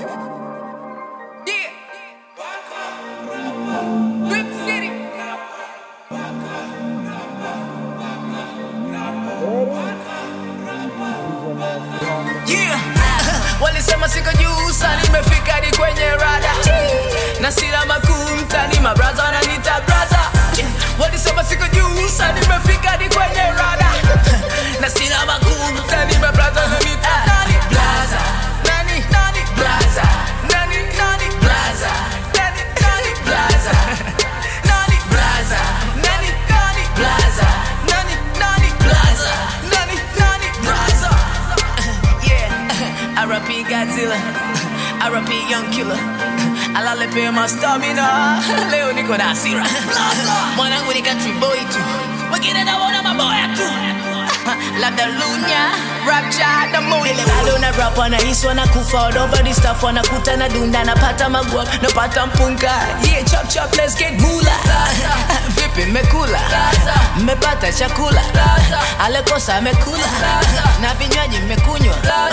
Yeah. Brick City. Yeah. Walisema siko juu sana nimefika hadi kwenye rada na sina makuu mtani mabraza wananiita braza walisema siko juu sana nimefika hadi kwenye rada na sina makuu mtani mabraza wananiita nani braza nani nani braza nani nani braza nani nani braza nani braza nani nani braza nani nani braza nani nani braza yeah RP Godzilla RP Young Killer alale pia ma stamina leo niko na hasira mwanangu ni country boy tu wengine naona maboya tu labda lunya rapcha na moile bado na rap wanahisi wanakufa nobody stuff wanakuta na dunda napata magwa napata mpunga yeah chop chop let's get mula vipi mmekula mmepata chakula alekosa amekula na vinywaji mmekunywa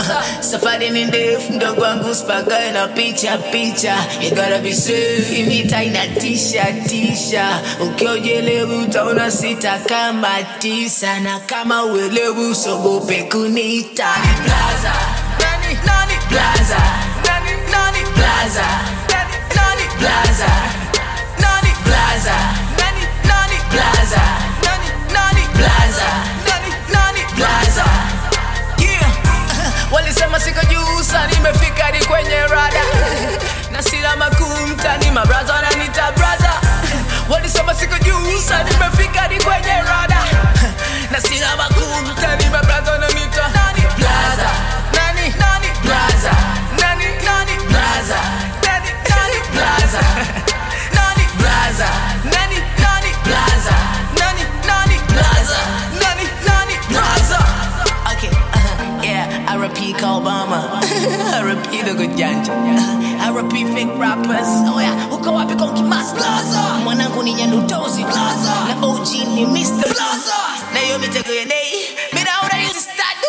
safari ni ndefu mdogo wangu spagae na picha picha you gotta be safe imita inatisha tisha ukiojelewi utaona sita kama tisa na kama uelewi usogope kunita Plaza. Nani, nani, Plaza. Nani, nani, Plaza. Nani, nani, Plaza. Nani, Plaza. Nani, nani, Plaza. Nani, nani, Plaza. Nani, nani, Plaza. Yeah. walisema siko juu sana nimefika hadi kwenye rada na sina makuu mtani mabraza wananiita braza walisema siko juu sana nimefika hadi kwenye rada na sina makuu mtani mabraza wananiita nani braza nani nani braza nani nani braza nani nani braza nani braza nani nani braza nani nani braza nani nani braza Okay, uh, yeah, I repeat Obama. I repeat the good janja. I repeat fake rappers. Oh yeah, uko wapi konki mas Plaza? Mwanangu ni nyandutozi Plaza. Na OG ni Mr. Plaza. Na hiyo mitego ya nei, mina una yuzi stadu.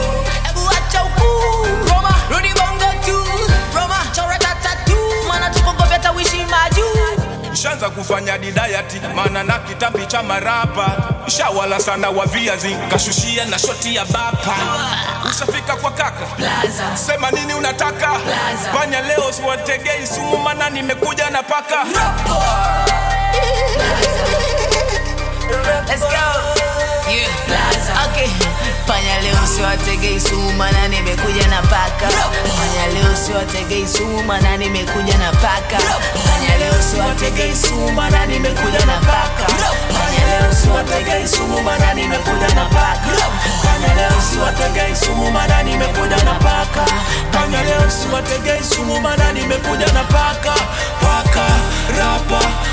Ebu acha ukuu. Roma, rudi bongo tu. Roma, chora tatatu. Mana tuko ngombe tawishi majuu. shanza kufanya didayati maana na kitambi cha marapa shawala sana wa viazi kashushia na shoti ya bapa ushafika kwa kaka Plaza. sema nini unataka fanya leo siwategei sumu mana nimekuja na paka Let's go. Yeah. Okay. Panya leo siwategei sumu maana nimekuja na paka. Panya leo siwategei sumu maana nimekuja na paka. Panya leo siwategei sumu maana nimekuja na paka. Panya leo siwategei sumu maana nimekuja na paka. Panya leo siwategei sumu maana nimekuja na paka. panya leo siwategei sumu mana nimekuja na paka paka rapa